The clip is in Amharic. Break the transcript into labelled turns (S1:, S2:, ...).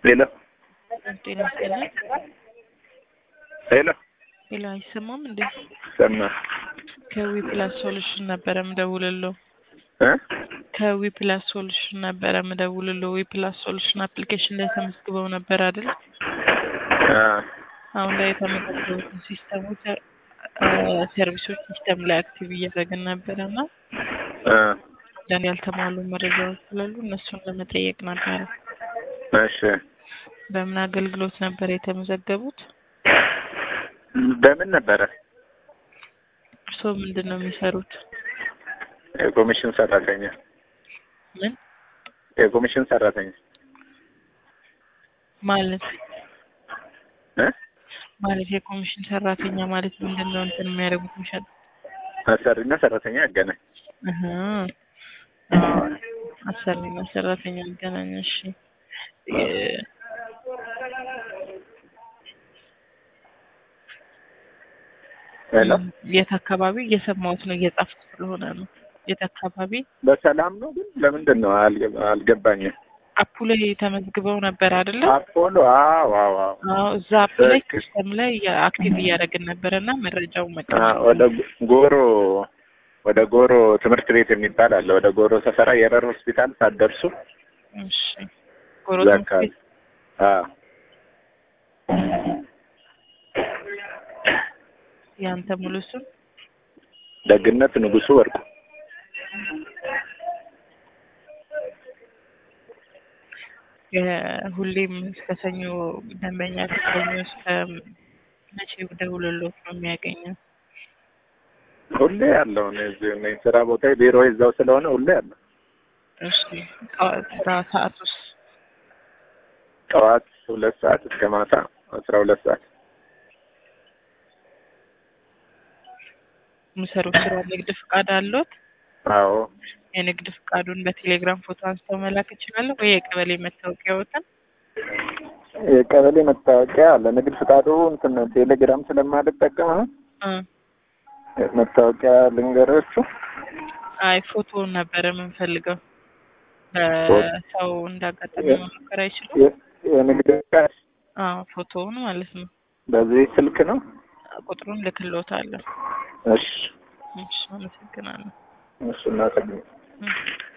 S1: ሄሎ
S2: ጤና ይስጥልን።
S1: ሄሎ
S2: ሌላ አይሰማም እንዴ?
S1: ሰማ
S2: ከዊ ፕላስ ሶሉሽን ነበረ ምደውልለው።
S1: እ
S2: ከዊ ፕላስ ሶሉሽን ነበረ ምደውልለው። ዊ ፕላስ ሶሉሽን አፕሊኬሽን ላይ ተመዝግበው ነበር አይደል?
S1: አ
S2: አሁን ላይ የተመዘገቡትን ሲስተሞች ሰርቪሶች ሲስተም ላይ አክቲቭ እያደረግን ነበረ እና
S1: አ
S2: አንዳንድ ያልተሟሉ መረጃዎች ስላሉ እነሱን ለመጠየቅ ነበረ።
S1: እሺ
S2: በምን አገልግሎት ነበር የተመዘገቡት?
S1: በምን ነበረ?
S2: እርስዎ ምንድን ነው የሚሰሩት?
S1: የኮሚሽን ሰራተኛ
S2: ምን
S1: የኮሚሽን ሰራተኛ
S2: ማለት
S1: እ
S2: ማለት የኮሚሽን ሰራተኛ ማለት ምንድን ነው እንትን የሚያደርጉት የሚሸጥ
S1: አሰሪና ሰራተኛ ያገናኝ
S2: እህ አሰሪና ሰራተኛ ያገናኝ። እሺ የ-
S1: ሄሎ
S2: የት አካባቢ እየሰማሁት ነው እየጻፍኩ ስለሆነ ነው። የት አካባቢ
S1: በሰላም ነው ግን ለምንድን ነው አልገ- አልገባኝም።
S2: አፑ ላይ ተመዝግበው ነበር አይደለ?
S1: አፖሎ አዎ አዎ አዎ
S2: አዎ እዛ አፕ ላይ
S1: ትክክል።
S2: ሲስተም ላይ አክቲቭ እያደረግን ነበረ እና መረጃው
S1: አ
S2: መቀመጥ
S1: ወደ ጎሮ ወደ ጎሮ ትምህርት ቤት የሚባል አለ። ወደ ጎሮ ሰፈራ የረር ሆስፒታል ሳትደርሱ
S2: እሺ ጎሮ
S1: እዛ
S2: ትምህርት
S1: አካባቢ
S2: ቤት
S1: አ
S2: ያንተ ሙሉ ስም
S1: ደግነት ንጉሱ ወርቁ
S2: የሁሌም እስከ ሰኞ ደንበኛ ከሰኞ እስከ መቼ ደውሎሎት ነው የሚያገኘው?
S1: ሁሌ ያለው ነው። እዚህ ነኝ ስራ ቦታ ቢሮ እዛው ስለሆነ ሁሌ ያለው
S2: እሺ ጠዋት ስራ ሰዓት ውስጥ
S1: ጠዋት ሁለት ሰዓት እስከ ማታ አስራ ሁለት ሰዓት
S2: የሚሰሩት ስራ ንግድ ፍቃድ አለዎት?
S1: አዎ
S2: የንግድ ፍቃዱን በቴሌግራም ፎቶ አንስተው መላክ ይችላሉ ወይ የቀበሌ መታወቂያዎትን?
S1: የቀበሌ መታወቂያ ለንግድ ፍቃዱ እንትን ቴሌግራም ስለማልጠቀም አሁን
S2: እ
S1: መታወቂያ ልንገራችሁ።
S2: አይ ፎቶውን ነበረ የምንፈልገው ሰው እንዳጋጣሚ መሞከር አይችሉም?
S1: የ- የንግድ ፍቃድ
S2: አዎ ፎቶውን ማለት ነው።
S1: በዚህ ስልክ ነው።
S2: ቁጥሩን ልክልዎታለሁ።
S1: እሺ
S2: እሺ አመሰግናለሁ።
S1: እሱ እናጠግኝ
S2: እ